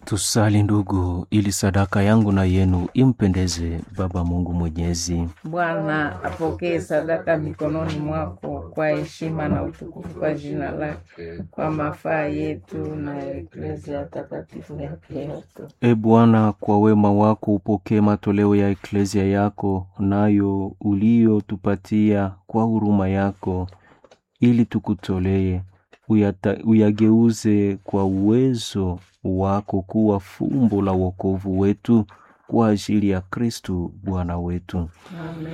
Tusali ndugu, ili sadaka yangu na yenu impendeze Baba Mungu Mwenyezi. Bwana apokee sadaka mikononi mwako kwa heshima na utukufu kwa jina lake, kwa mafaa yetu na ya Eklezia takatifu yake yote. E Bwana, kwa wema wako upokee matoleo ya eklezia yako, nayo uliyotupatia kwa huruma yako, ili tukutolee uyata- uyageuze kwa uwezo wako kuwa fumbo la wokovu wetu kwa ajili ya Kristu Bwana wetu. Amen.